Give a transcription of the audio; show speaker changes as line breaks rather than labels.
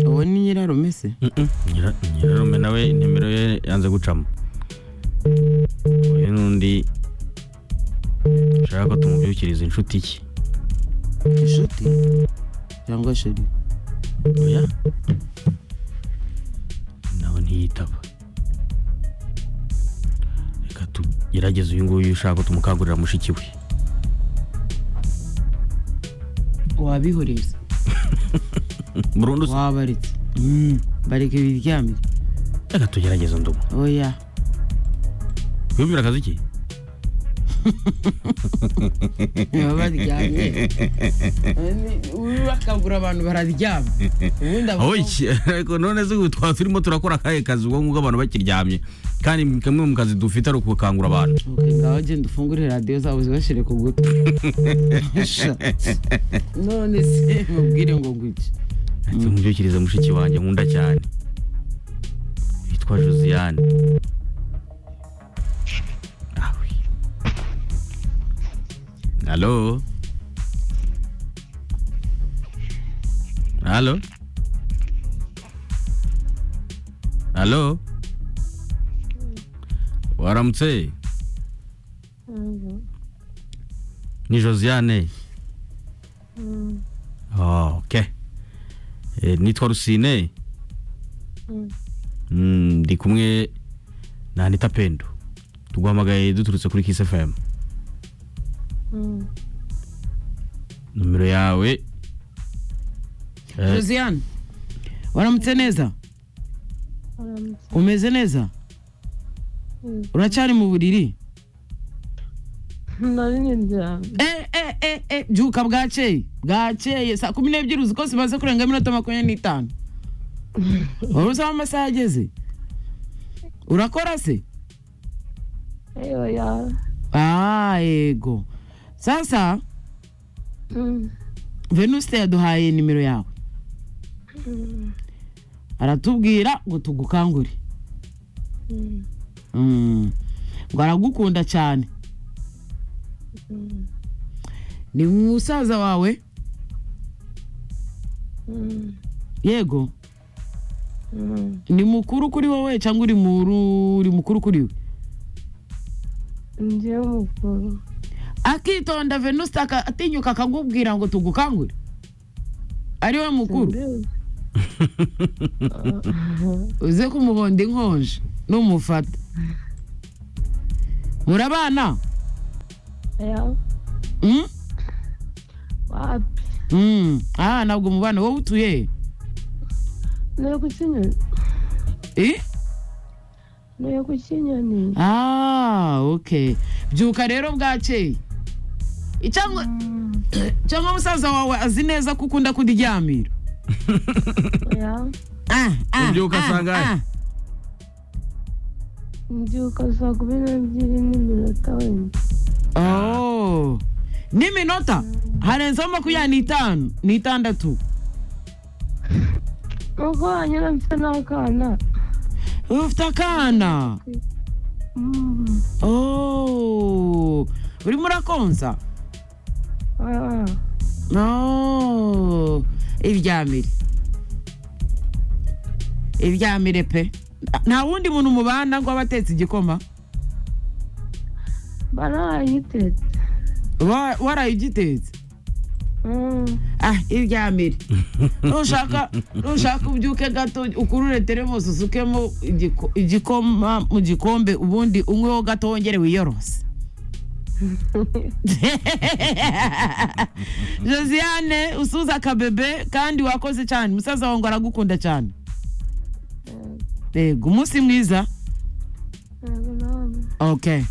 nyirarume se
nyirarume nawe nimero ye yanze gucamo uyu n'undi ushaka ko tumubyukiriza inshuti ye
inshuti cyangwa sheri
oya nawe ntiyitaba reka tugerageze uyu nguyu ushaka ko tumukangurira mushiki we
wabihoreye se
burundu se
wabaretse Mm, bareke biryamire
reka tugerageze ndumu
oya
wiyumvira akazi ki
baba baryamye urakagura abantu bararyama ubundi abo-
oyi ariko none se ubu twaba turimo turakora akahe kazi ubwo ngubwo abantu bakiryamye kandi ni kamwe mu kazi dufite ari ukukangura abantu
Okay, ngaho genda ufungure radiyo zabo zibashyire ku gutwi Sha. none se mubwire ngo ngwiki
tumubyukirize mushiki wanjye nkunda cyane witwa josiane awe halo halo halo waramutse ni josiane Oh, ok Eh, nitwa rusine Mm, ndi kumwe na anita pendo tuguhamagaye duturutse kuri kiss fm nomero yawe eh,
josiane waramutse neza umeze neza uracyari mu buriri eh, eh, eh, eh, byuka bwakeye bwakeye saa kumi n'ebyiri uzi ko zimaze kurenga iminota makumyabiri n'itanu wari uzi aho amasaha ageze urakora se ah yego sasa venuste yaduhaye nimero yawe aratubwira ngo tugukangure Mm. ngo aragukunda cyane ni musaza wawe yego ni mukuru kuri wowe cyangwa uri muru uri mukuru kuri we
njyewe mukuru
akitonda venuste aka- atinyuka akakubwira ngo tugukangure ari we mukuru
mbizi
uze kumuhonda inkonje n'umufata murabana
ya
Mm?
wapi
Mm. ah ntabwo mubana wowe utuye he?
niyo ku kinyoni
Eh?
niyo ku kinyoni
ah ok byuka rero bwakeye cyangwa cyangwa musaza wawe azi neza ko ukunda kuryamira
ya
Ah, ah,
Ubyuka
ah,
sangahe?
ah.
mbyuka saa kumi n'ebyiri n'iminota wenda
Oh. n'iminota harenzeho makumyabiri n'itanu n'itandatu
nuko hanyura mfite n'akana
ufite akana
Mm,
Oh. urimo urakonsa
ah,
no iryamire iryamire pe nta wundi muntu mubana ngo abe atetse igikoma
barayitetse
Wa- warayigitetse
Mm,
ah iryamire nushaka nushaka ubyuke gato ukurure teremusi usukemo igiko- igikoma mu gikombe ubundi unyweho gato wongere wiyorose josiane usuze akabebe kandi wakoze cyane umusaza wawe ngo aragukunda cyane
eh,
yego umunsi mwiza
yego nawe.
ok